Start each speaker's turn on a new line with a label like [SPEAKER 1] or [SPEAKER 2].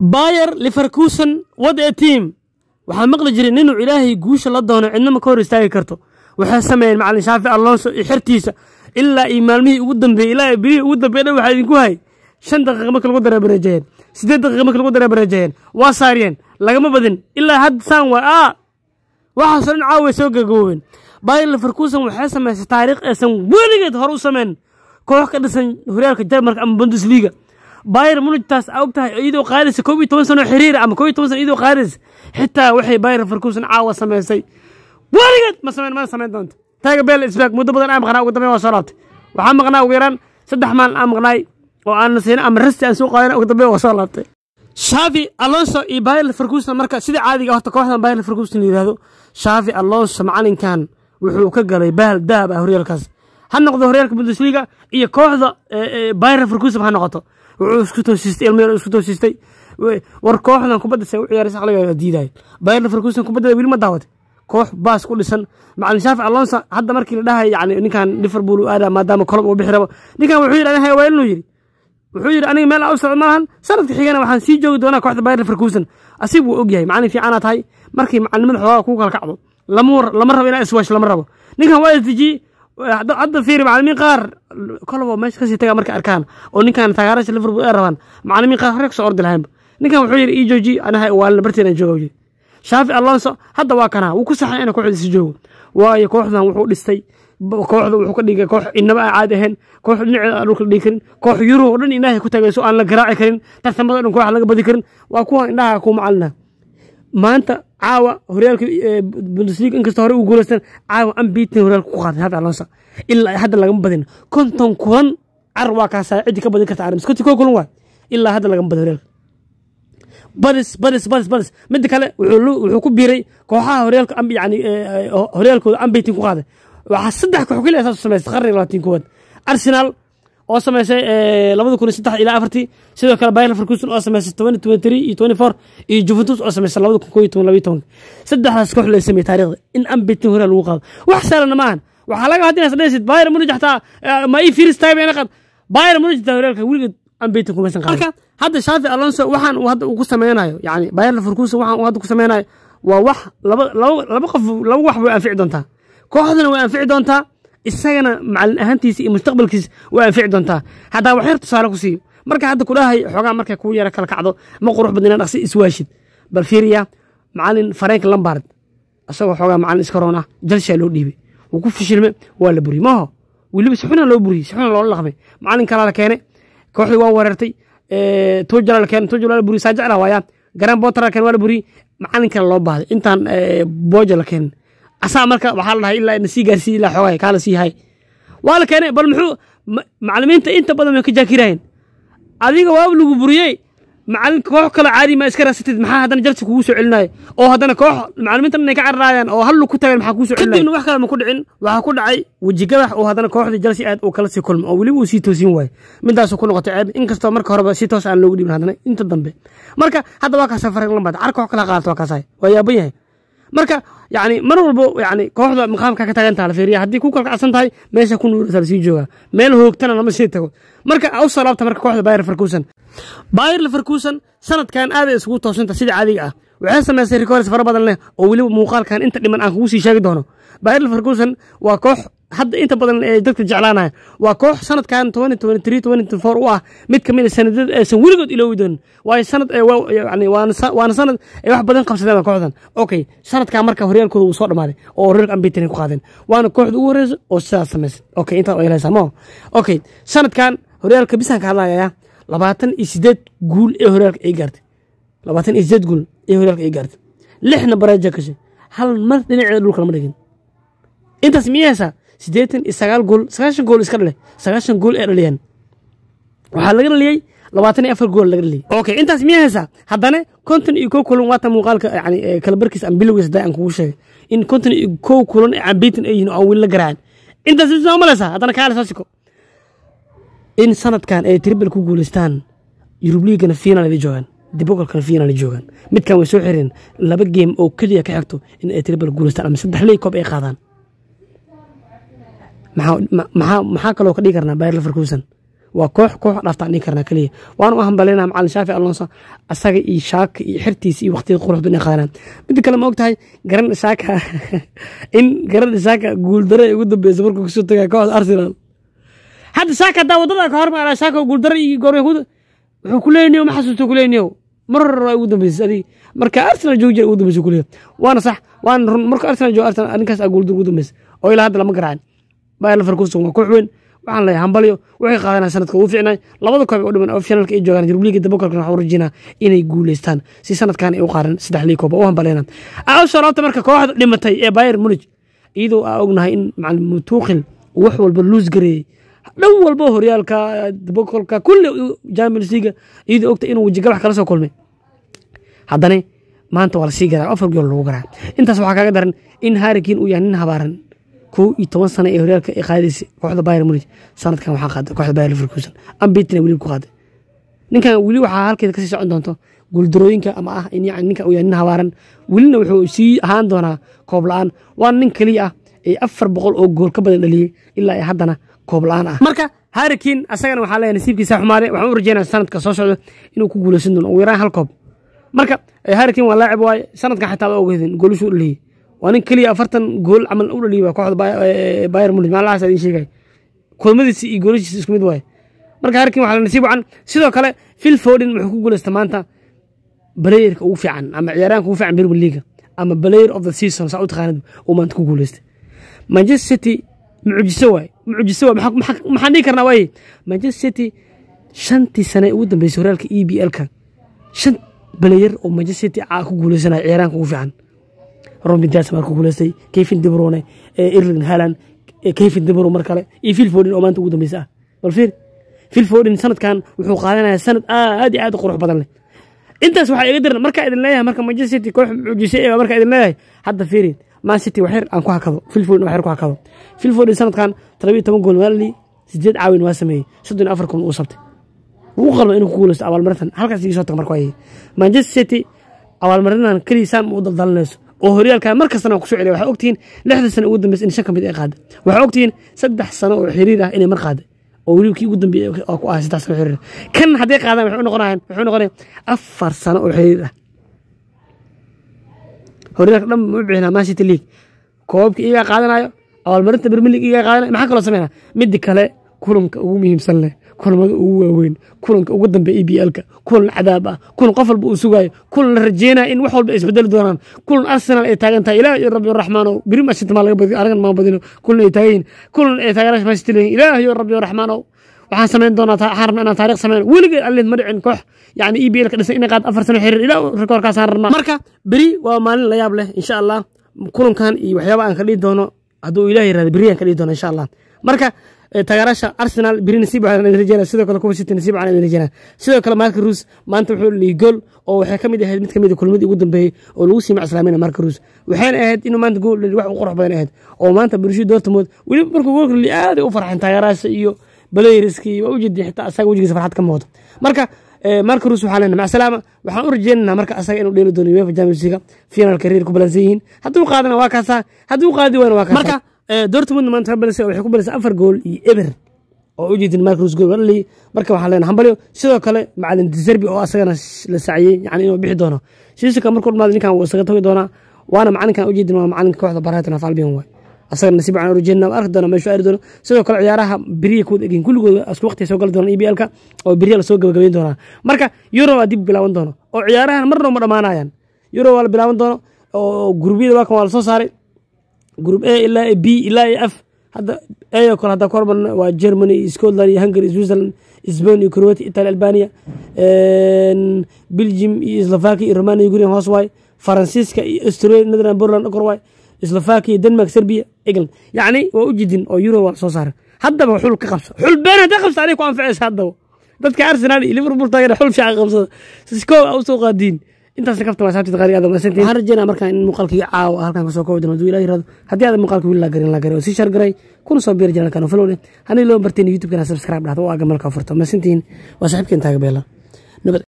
[SPEAKER 1] bayer liverkusen wad ee tiam waxaa maqli jiray ninuu ilaahay guusha la doono cidnama ka hor istaagi karto waxay sameeyeen macalin shaafi alonso iyo xertiisa ilaa iyo maalmihii ugu dambeeyey ilaa bilihii ugu dambeey dhan waxaa idinku hay shan daqiiqa marka lagu dareebareejayeen siddeed daqiiqa marka lagu dareebareejayeen waa saariyeen lagama badin ilaa hadda saan waa aa waxaasoo dhan caawa way soo gagaboobeen bayer liverkusen waxay samaysay taariikh aysan weligeed hore u sameyn koox ka dhisan horyaalka jarmalka ama bundesliga bayer munigtaas aa og tahay iyadoo qaadaysa koob iyo toban sano xiriir ama koob iyo toban sano iyadoo qaadaysa xitaa waxay bayer liverkusen caawa samaysay weligeed ma sameyn mana samayn doonto taaga beel isbaag muddo badan aan maqnaa ugu dambeyn waa soo laabtay waxaa maqnaa ugu yaraan saddex maalin aan maqnaay oo aan nasiino ama rasti aan soo qaadana ugu dambeyn waa soo laabtay shaafi alonso iyo bayer liverkusen marka sida caadiga horta kooxdan bayer liverkusen la yidhahdo shaafi alonso macalinkan wuxuu ka galay bahal dahab ah horyaalkaas ha noqdo horyaalka bundesliga iyo kooxda bayer liverkusen ha noqoto wuxuu isku toosistay ilmo yar isku toosistay war kooxdan kubadda se u ciyaaraysa aqliga diidaay bayer liverkusen kubadda weli ma daawatay koox baas ku dhisan macalin shaafi alonso hadda markii la dhahay yani ninkan liverpool u aada maadaama kolob uu bixi rabo ninkan wuxuu yidhi aniga hawaalinuu yidhi wuxuu yidhi aniga meel u socdo malahan sanadka xigana waxaan sii joogi doonaa kooxda bayer liverkusen asig wuu og yahay macalin fiicanaa tahay markii macalimada xoogaa kuu kala kacdo lama rabo inaa iswash lama rabo ninkan waa isdejiyey hadda fiiri macalimiin qaar kolobo meesha kasii tagaa markay arkaan oo ninkan taageerasha liverpool ay rabaan macalimiin qaar hore kasoo ordi lahaynba ninkan wuxuu yidhi ii jooji anaha waalina barteedan jooga yidhi shaafi alonso hadda waa kanaa wuu ku saxay inuu kooxdiisa joogo waayo kooxdan wuxuu dhistay kooxda wuxuu ka dhigay koox inaba aan caadi ahayn koox dhinaceeda aan dhulka dhigi karin koox yurub oo dhan ilaahay ku tagayso aan la garaaci karin tartamada dhan koox laga badi karin waa kuwan indhaha ku macalina maanta caawa horyaalka bundesliga inkastoo hore uu guulaystan caawa ambitin horyaalka ku qaaday shaafi alonso ilaa hadda lagama badin konton kulan car waa kaasaa ciddi ka badin karta armis konti koo kulan waay ilaa hadda lagama badin horyaalka badis badis badis badis midda kale wuxuu ku biiray kooxaha horyaalka yani horyaalkooda ambitin ku qaaday waxaa saddex koox keliya saas u samaysay qarniga labaatan koowaad arsenal oo samaysay labada kun iyo saddex ilaa afartii sidoo kale bayer leverkusen oo samaysay twenty twenty three iyo twenty four iyo juventus oo samaysay labada kun koo iyo toban labaiyo tobanka saddexdaas koox lay sameeyey taariikhda in ambitin horyaal lagu qaado wax saalana maahan waxaa laga hadinaa dhehaysid bayer munich xataa ma ii firis tahay bayna qad bayer munich xataa horyaalka weligeed ambitin kumaysan qaadin marka hadda shaafi alonso waxaan uu hadda uu ku sameynayo yani bayer leverkusen waxaan uu hadda ku sameynayo waa wax laba laba laba qof laba wax way anfici doontaa kooxdana way anfici doontaa isagana macalin ahaantiisa iyo mustaqbalkiisa way anfici doontaa haddaa wax yar tusaale ku siiyo marka hadda kudhahay xoogaa markay kuu yara kala kacdo ma qurux badna dhaqsi iswaashid bal fiiriya macalin frank lambard isagoo xoogaa macalin iskaroon ah jalshaa loo dhiibay wuu ku fishilme waa la buriyey maho weliba si xuna loo buriyey si xuna loola dhaqmay macalin kalaa la keenay kooxdii waa weerartay tujala la keenay tujala la buriyey saa jecla waayaa garan botar la keenay waa la buriyey macalin kale loo baahday intaan booja la keenin asaa marka waxaa la dhahay ilaa na sii gaarsiiy ilaa xoogaa kaa la sii hay waa la keenay bal muxuu macalimiinta inta badan way ka jaakirayeen adiga waaba lagu buriyey macalin koox kale caadi ma iska raasatid maxaa haddana jalsi kugu soo celinaya oo haddana koox macalimiinta inay ka cararaayaan oo hal ku tagan maxaa kugu soo celinaya kadibna wax kale ma ku dhicin waxaa ku dhacay wejigabax oo haddana kooxdii jalsi aad uu kala sii kulmo oo weliba uu sii toosin waayo midaasuu ku noqotay ceeb inkastoo marka horeba si toos aan loogu dhibin haddana inta dambe marka hadda waa kaasa farag lambaad car koox kala qaadato waa kaasahay waa yaaban yahay marka yani mar walbo yani kooxda maqaamka ka tagantaha la fiiriya haddii ku kalkacsan tahay meesha ku nuurasa lasii joogaa meel hoogtana lama sii tago marka u salaabta marka kooxda bayer leverkusen bayer leverkusen sanadkan aaday isugu toosanta sida caadiga ah waxay samaysay rikoors fara badan leh oo weliba muuqaalkan inta dhiman aan kugu sii sheegi doono bayer leverkusen waa koox hadda inta badan ee dadka jeclaanaya waa koox sanadkan twenty twenty three twenty four u ah mid kamid a sanadada aysan weligood iloowi doonin waayo sanad yani waana sanad ay wax badan qabsadeen kooxdan okay sanadkan marka horyaalkooda wuu soo dhamaaday oo horyaalka ambitin ku qaadeen waana kooxda ugu horeysa oo sidaas samaysay okay intaa waa helaysaa mo okay sanadkan horyaalka bisaan ka hadlaya labaatan iyo sideed guul ee horyaalka ay gaartay labaatan iyo sideed guul ee horyaalka ay gaartay lixna bareeja gashay hal mar dhinaceeda dhulka lama dhigin intaas miyaysaa siddeetan iyo sagaal gool sagaashan gool iska dhale sagaashan gool ee dhaliyaan waxaa laga dhaliyey labaatan iyo afar gool laga dhaliyey okay intaas miyaa haysaa haddana konton iyo kow kulan waata muuqaalka yani kala barkiis aan bilowgiis hadaa aan kugu sheegay in konton iyo kow kulan ee ambitin ay yihin oo aan weli la garaacin intaas soo malaysaa haddana kaale soo siko in sanadkan ay tribal ku guuleystaan yurub liigana final ay joogaan dibogalkana final ay joogaan midkan way soo xireen laba game oo keliya ka xigto in ay tribal guuleystaan ama saddex ley koob ay qaadaan maxaa kaloo ka dhigi karnaa bayer leverkusen waa koox koox dhaaftaan dhihi karnaa keliya waana u hambaleynaha macalin shaafi alonso asaga iyo shaaka iyo xirtiisa iyo waqtiga quruxda inay qaadanaan midda kale ma og tahay garan shaaka in garan shaaka guuldaro ay ugu dambeysa markuu kasoo tagay kooxda arsenal hadda shaaka haddaa wadada ka hormara shaaka guuldaro iyo goorma wuxuu ku leeyniyo ma xasuusto ku leeyniyo mar waa ugu dambeysay adig marka arsenal joogjir ugu dambeysay kuleeya waana sax waana run marka arsenal joog arsenal arrinkaas aa guuldur ugu dambeysay oo ilaa hadda lama garaacin bayer leverkusen waa koox weyn waxaan leeyahay hambalyo waxay qaadanaa sanadka ugu fiicnay labada koob u dhiman oo finalka ay joogaan Europa League dabagalka waxaan rajinaa inay guuleystaan si sanadkan ay u qaadan saddex liig koob oo hambaleyna aa soo laabta marka kooxda dhimatay ee Bayern Munich iyadoo aa ognahay in macallin Tuchel wax walba luus gareeyay dhan walba horyaalka dabagalka kulli Champions League iyadoo ogta inuu wajiga wax kala soo kulmay haddana maanta waa la sii garaa afar gool lagu garaa intaas waxaa kaaga daran in Harry Kane uu yahay nin habaaran kow iyo toban sano ee horyaalka ay qaadaysay kooxda Bayern Munich sanadkan waxaa qaaday kooxda Bayer Leverkusen ambitina weli ku qaaday ninkan weli waxaa halkeeda kasii socon doonto guuldarooyinka ama ah in yani ninkan uu yahay nin habaaran welina wuxuu sii ahaan doonaa koob la-aan waana nin keliya ah ee afar boqol oo gool ka badan dhaliyey ilaa ay haddana koob la-aan ah marka Harry Kane asagana waxaa leeyahay nasiibkiisa xumaaday waxaan u rajeynaya sanadka soo socda inuu ku guuleysan doono ugu yaraan hal koob marka Harry Kane waa laacib waaye sanadkan xitaa ba ogeydin goolashu u dhaliyey waa nin keliya afartan gool camal u dhaliyay waa kooxda Bayern Munich maalahaas idin sheegay kulmadiisa iyo goolashiisa isku mid waaye marka Harry Kane waxaa la nasiib wacan sidoo kale Phil Foden wuxuu ku guuleystay maanta playerka ugu fiican ama ciyaaraanka ugu fiican Premier League ama player of the season saa u taqaanid uu maanta ku guuleystay Manchester City mucjiso waay mucjiso waay maxaan dhihi karnaa waaye Manchester City shantii sane ugu dambeysay horyaalka EPL-ka shan player oo Manchester City aa ku guuleysanaya ciyaaraanka ugu fiican Robin Dias markuu ku guuleystay Kevin De Bruyne Erling Haaland Kevin De Bruyne mar kale iyo Phil Foden oo maanta ugu dambeysay ah bal fiir Phil Foden sanadkan wuxuu qaadanayaa sanad aad iyo aad u qurux badan leh intaas waxaa iga diran markaa idin leeyahay marka Manchester City koox mucjisay ee markaa idin leeyahay hadda fiirin Man City waxyar aan ku hakado Phil Foden waxyar ku hakado Phil Foden sanadkan 12 gool waa lii sideed caawin waa sameeyey soddon afar kun uu sabtay wuu qalba inuu ku guuleysto abaalmarintan halkaas iga soo taga marka waayey Manchester City abaalmarintan keliya saan u daldalanayso oo horyaalkan mar kastana ku soo celiya waxaa ogtihiin lixda sano ugu dambeysay in shan ka mid ay qaaday waxaa ogtihiin saddex sano oo xiriir ah inay mar qaaday oo weliba kii ugu dambeeyey oo ku ahay saddex sano xiriir kan hadday qaadaan waxay noqonayaan waxay noqonayaan afar sano oo xiriir ah horyaalka dhan ma u bixinaa man city league koobabka iyagaa qaadanayo abaalmarinta premier league iyagaa qaadanayo maxaa kaloo sameynaa midda kale kulanka ugu muhiimsan leh kulamada ugu waaweyn kulanka ugu dambeeya e b l-ka kulan cadaab ah kulan qof walba uu sugaayo kulan la rajeynaya in wax walba ay isbedeli doonaan kulan arsenal ay taagan tahay ilaah iyo rabbi raxmaanow biri masita maa laga badiyo anagan maa badino kulan ay taagan yihin kulan ay taageerasha masita leeyihin ilaah iyo rabbi raxmaanow waxaan samayn doonaa waxaan rabnaa inaan taariikh sameyn weligeed allin ma dhicin koox yani e b l ka dhisan inay qaad afar sano xiriir ilaa rikoorkaasaan rabnaa marka beri waa maalin la yaab leh insha allah kulankan iyo waxyaaba aan ka dhihi doono hadduu ilaah yirahdo beri aan ka dhihi doono insha allah marka taageerasha arsenal beri nasiib waxaan idin rajeynaa sidoo kale kuwa city nasiib waxaan idin rajeynaa sidoo kale marka ruus maanta wuxuu dhigay gool oo waxay ka mid ahayd mid ka mid a kulmadii ugu dambeeyey oo lagu sii macaslaameyna marka ruus waxayna ahayd inuu maanta gool dhali wax u qurux badan ahayd oo maanta borussia dortmund weliba markuu goolka dhali aad ay u farxeen taageerasha iyo balayriskii waa ujeedin xitaa asaga wejigiisa farxad ka muuqdo marka marka ruus waxaa leenahay macasalaama waxaan u rajeynaynaa marka asaga inuu dheeli doono uefa champions league finalka reer ku balansan yihiin hadduu qaadana waa kaasaa hadduu qaadi waana waa kaasa marka dortmund maanta balse waxay ku balisay afar gool iyo eber oo ujeedin marka ruus gool waa dhaliyay marka waxaa leenahay hambalyo sidoo kale macalin deserbi oo asagana la saciyey yani inuu bixi doono siisaka markuu dhamaado ninkan wuu isaga togi doonaa waana macalinkan ujeedin waa macalinka kooxda barayton of albion waay asaga nasiib waxaan urajeenna arki doona meeshu aari doono sidoo kale ciyaaraha beriya kuwada egin kulligooda isku waqtiga soo gali doonaan EPL-ka oo beriya lasoo gabagabeyn doonaa marka euro waa dib bilaaban doono oo ciyaarahan marna ma dhammaanayaan euro waa la bilaaban doono oo gurubyada waakan waa lasoo saaray group a ilaa b ilaa iyo f hadda a kale hadda korban waa germany iyo scotland iyo hungary switzerland spain iyo croatia italy albania belgium iyo slovakia iyo romania iyo gurigan hoos waay faransiiska iyo australia netherland portland kor waay slovakia denmark serbia england yacni waa u jidin oo euro waa soo saaray haddaba xul ka qabso xul been hadday qabsa aniga ku anfacaysa haddaba dadka arsenal iyo liverpool taageera xul fiican qabsada siskoo a usoo qaadiin intaasna kafta waa saabtid qaari aadam masantiin waxaan rajeynaa markaan in muuqaalkii caawa halkan kasoo koobi doono haduu ilaah yirahdo haddii aadan muuqaalka wili laa garin laa garay oo sii shar garay kuna soo biiri janalkan oo folowle haddii loo barteen youtube-kana subscribe dhahdo oo aaga malka furto masantiin waa saaxiibkeen taaga beela nabad